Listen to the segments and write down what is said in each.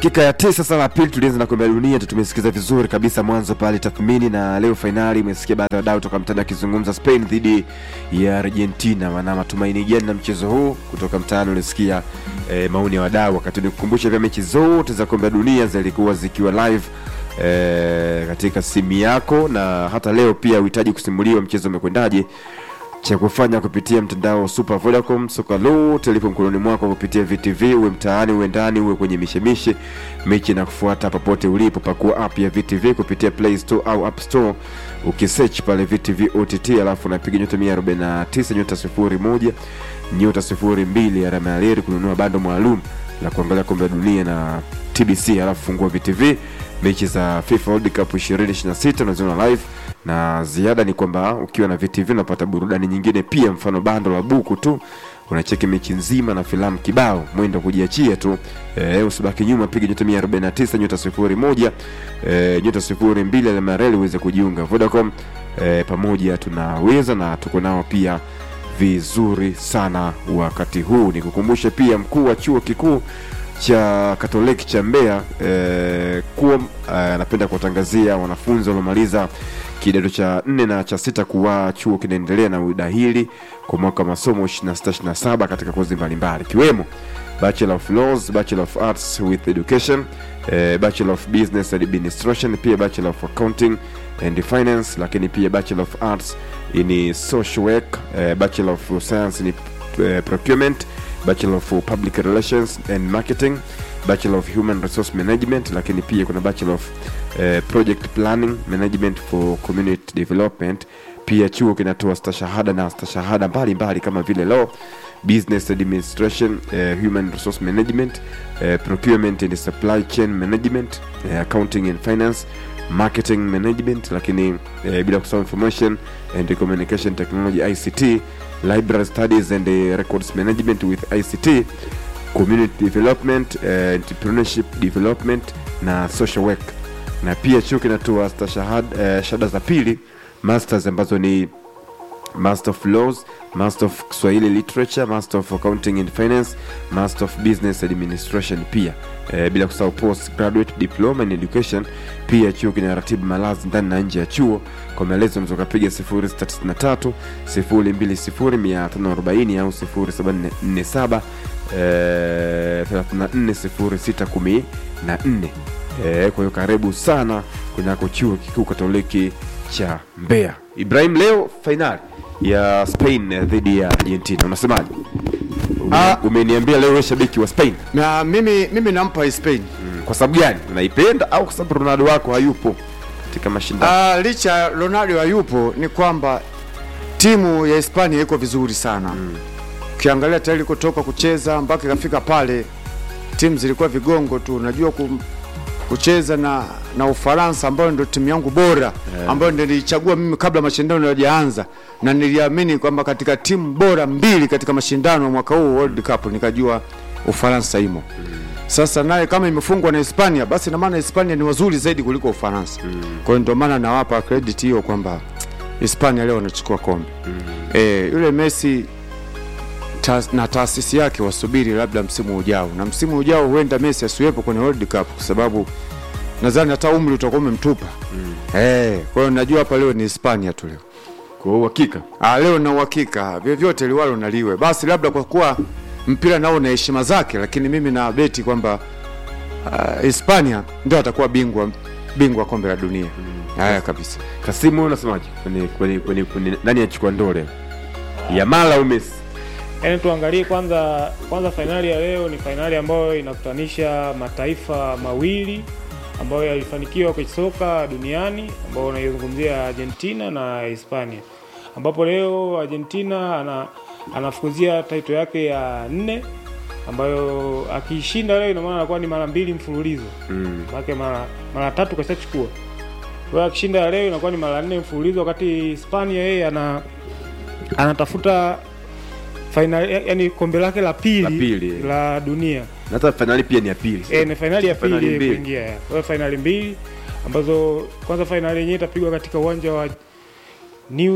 Kika ya tisa sasa la pili tulianza na kombe la dunia tu, tumesikiza vizuri kabisa mwanzo pale tathmini, na leo fainali umesikia baadhi ya wadau toka mtaani akizungumza Spain dhidi ya Argentina, wana matumaini gani na mchezo huu? Kutoka mtaani ulisikia eh, maoni ya wadau, wakati nikukumbusha pia mechi zote za kombe la dunia zilikuwa zikiwa live eh, katika simu yako, na hata leo pia uhitaji kusimuliwa mchezo umekwendaje cha kufanya kupitia mtandao wa Super Vodacom. Soka lote lipo mkononi mwako kupitia VTV, uwe mtaani, uwe ndani, uwe kwenye mishemishe, mechi na kufuata popote ulipo. Pakua app ya VTV kupitia Play Store au App Store, ukisearch pale VTV OTT, alafu unapiga nyota 149 nyota 01 nyota 02 alama ya reli kununua bando maalum la kuangalia kombe la dunia na TBC, alafu fungua VTV mechi za FIFA World Cup 2026 unaziona live na ziada ni kwamba ukiwa na VTV unapata burudani nyingine pia, mfano bando la buku tu unacheki mechi nzima na filamu kibao, mwendo wa kujiachia tu. E, usibaki nyuma, piga nyota 149 nyota 01 e, nyota 02 alama ya reli uweze kujiunga. Vodacom e, pamoja tunaweza na tuko nao pia vizuri sana wakati huu. Nikukumbushe pia mkuu wa chuo kikuu cha Katoliki cha Mbeya eh, kuwa anapenda kuwatangazia wanafunzi waliomaliza kidato cha nne na cha sita kuwa chuo kinaendelea na udahili kwa mwaka wa masomo 26-27 katika kozi mbalimbali ikiwemo Bachelor of Laws, Bachelor of Arts with Education, eh, Bachelor of Business Administration, pia Bachelor of Accounting and Finance, lakini pia Bachelor of Arts in Social Work, eh, Bachelor of Science in eh, Procurement Bachelor of Public Relations and Marketing, Bachelor of Human Resource Management, lakini pia kuna Bachelor of eh, Project Planning Management for Community Development. Pia chuo kinatoa stashahada na stashahada mbalimbali kama vile Law, Business Administration, eh, Human Resource Management, eh, Procurement and Supply Chain Management, eh, Accounting and Finance marketing management lakini eh, bila kusahau information and communication technology ICT library studies and eh, records management with ICT community development eh, entrepreneurship development na social work na pia chuo kinatoa stashahada eh, shahada za pili masters ambazo ni Master of Laws, Master of Kiswahili Literature, Master of Accounting and Finance, Master of Business Administration pia e, bila kusahau post graduate diploma in education. Pia chuo kinaratibu malazi ndani na nje ya chuo. Kwa maelezo unaweza kupiga 0693 020 540 au 0747 eh, 34 0614. Eh, kwa hiyo karibu sana kunako chuo kikuu Katoliki cha Mbeya. Ibrahim, leo fainali ya Spain eh, dhidi ya Argentina, unasemaje? Ume- Ah. Umeniambia leo wewe shabiki wa Spain na mimi mimi nampa Spain mm. Kwa sababu gani? Unaipenda au kwa sababu Ronaldo wako hayupo katika mashindano? Ah, licha ya Ronaldo hayupo ni kwamba timu ya Hispania iko vizuri sana ukiangalia tayari kutoka kucheza mpaka ikafika pale timu zilikuwa vigongo tu unajua kum, kucheza na na Ufaransa ambayo ndio timu yangu bora ambayo ndio nilichagua mimi kabla mashindano hayajaanza na niliamini kwamba katika timu bora mbili katika mashindano ya mwaka huu World Cup nikajua Ufaransa imo sasa naye kama imefungwa na Hispania basi na maana Hispania ni wazuri zaidi kuliko Ufaransa. Kwa hiyo ndio maana nawapa credit hiyo kwamba Hispania leo wanachukua kombe. Eh, yule Messi ta, na taasisi yake wasubiri labda msimu ujao, na msimu ujao huenda Messi asiwepo kwenye World Cup kwa sababu nadhani hata umri utakuwa umemtupa. Eh, kwa hiyo najua hapa leo ni Hispania tu leo. Kwa uhakika Ah, leo na uhakika vyovyote liwalo naliwe, basi labda kwa kuwa mpira nao na heshima zake, lakini mimi na beti kwamba ah, Hispania ndio atakuwa bingwa bingwa kombe la dunia. Haya kabisa. Kasimu, wewe unasemaje kwenye kwenye kwenye, kwenye nani achukua ndoo leo, Yamal au Messi? Yaani tuangalie kwanza kwanza, fainali ya leo ni fainali ambayo inakutanisha mataifa mawili ambayo yalifanikiwa kwenye soka duniani, ambao unaizungumzia Argentina na Hispania, ambapo leo Argentina ana anafukuzia taito yake ya nne ambayo akiishinda leo ina maana anakuwa ni mara mbili mfululizo Mm. maana mara mara tatu kashachukua. Kwa hiyo akishinda leo inakuwa ni mara nne mfululizo, wakati Hispania yeye ana anatafuta final yani kombe lake la pili La pili. la dunia. Na hata fainali pia ni ya pili. E, ni fainali ya Fainali pili mbili. kuingia. ya. Kwa hiyo fainali mbili ambazo kwanza fainali yenyewe itapigwa katika uwanja wa New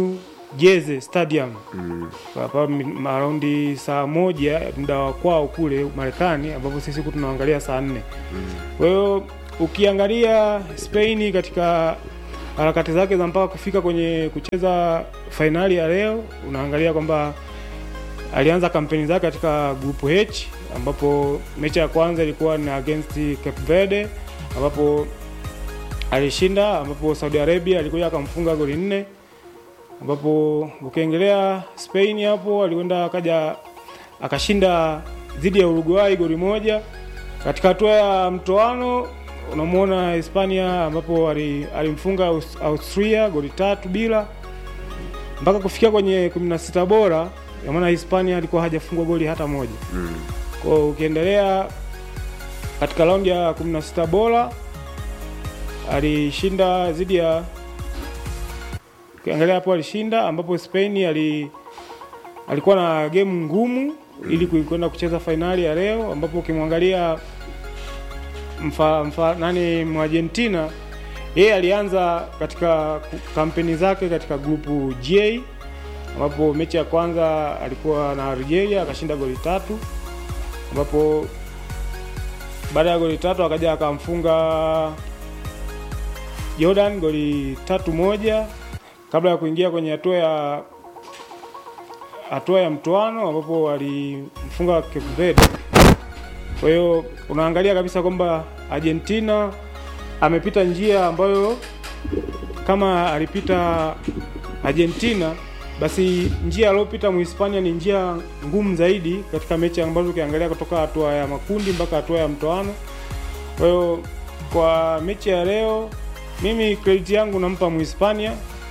Jeze Stadium hapa mm. araundi saa moja muda wa kwao kule Marekani, ambapo sisi huku tunaangalia saa nne. Kwa hiyo ukiangalia Spain katika harakati zake za mpaka kufika kwenye kucheza fainali ya leo, unaangalia kwamba alianza kampeni zake katika grupu H ambapo mechi ya kwanza ilikuwa ni against Cape Verde ambapo alishinda, ambapo Saudi Arabia alikuja akamfunga goli nne, ambapo ukiengelea Spain hapo alikwenda akaja akashinda dhidi ya Uruguay goli moja. Katika hatua ya mtoano unamwona Hispania ambapo ali- alimfunga Aus- Austria goli tatu bila mpaka kufikia kwenye 16 bora, ya maana Hispania alikuwa hajafungwa goli hata moja. Kwa hiyo ukiendelea katika raundi ya 16 bora alishinda dhidi ya ukiangalia hapo alishinda, ambapo Spain ali alikuwa na game ngumu ili kui- kwenda kucheza fainali ya leo, ambapo ukimwangalia mfa, mfa, nani Mwargentina yeye alianza katika ku- kampeni zake katika grupu J ambapo mechi ya kwanza alikuwa na Algeria akashinda goli tatu, ambapo baada ya goli tatu akaja akamfunga Jordan goli tatu moja kabla ya kuingia kwenye hatua ya hatua ya mtoano ambapo alimfunga Cape Verde. Kwa hiyo unaangalia kabisa kwamba Argentina amepita njia ambayo kama alipita Argentina basi njia aliyopita Muhispania ni njia ngumu zaidi katika mechi ambazo ukiangalia kutoka hatua ya makundi mpaka hatua ya mtoano. Kwa hiyo kwa mechi ya leo mimi credit yangu nampa Muhispania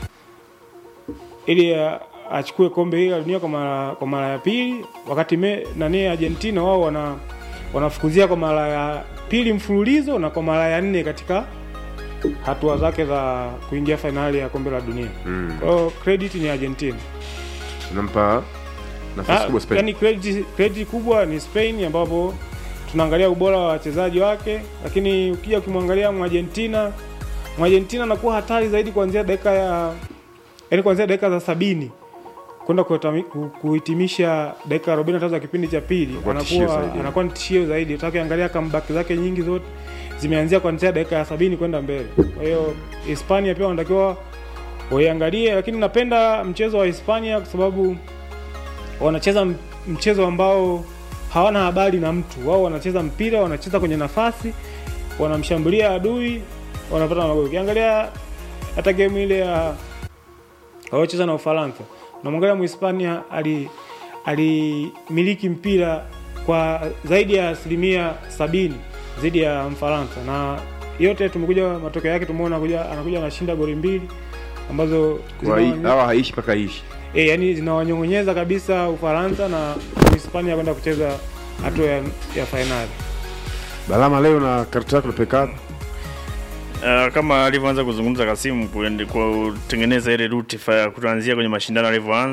ili a- achukue kombe hili la dunia kwa mara kwa mara ya pili, wakati me, nani Argentina wao wana wanafukuzia kwa mara ya pili mfululizo na kwa mara ya nne katika hatua zake za kuingia fainali ya kombe la dunia. Mm. Kwa hiyo credit ni Argentina. Unampa nafasi Ah, kubwa Spain. yani credit, credit kubwa ni Spain ambapo tunaangalia ubora wa wachezaji wake, lakini ukija ukimwangalia Mwargentina, Mwargentina anakuwa hatari zaidi kuanzia dakika ya yani kuanzia dakika za sabini kwenda kuhitami- ku- kuhitimisha dakika 45 za kipindi cha pili, Anakuwa tishio anakuwa zaidi. anakuwa ni tishio zaidi. Hata ukiangalia comeback zake nyingi zote zimeanzia kuanzia dakika ya sabini kwenda mbele. Kwa hiyo Hispania pia wanatakiwa waiangalie, lakini napenda mchezo wa Hispania kwa sababu wanacheza m- mchezo ambao hawana habari na mtu. Wao wanacheza mpira, wanacheza kwenye nafasi, wanamshambulia adui, wanapata magoli. Ukiangalia hata game ile ya waliocheza na Ufaransa, unamwangalia Mhispania ali alimiliki mpira kwa zaidi ya asilimia sabini zaidi ya Mfaransa, na yote tumekuja matokeo yake tumeona kuja anakuja anashinda goli mbili ambazo Kwa hii- zinawanyo- hawa haishi mpaka ishi. e, yani zinawanyong'onyeza kabisa Ufaransa na Hispania kwenda kucheza hatua ya, ya fainali. Balama leo na kartu yako napeka Uh, kama alivyoanza kuzungumza Kasimu kuende- kutengeneza ile ruti fa- kuanzia kwenye mashindano alivyoanza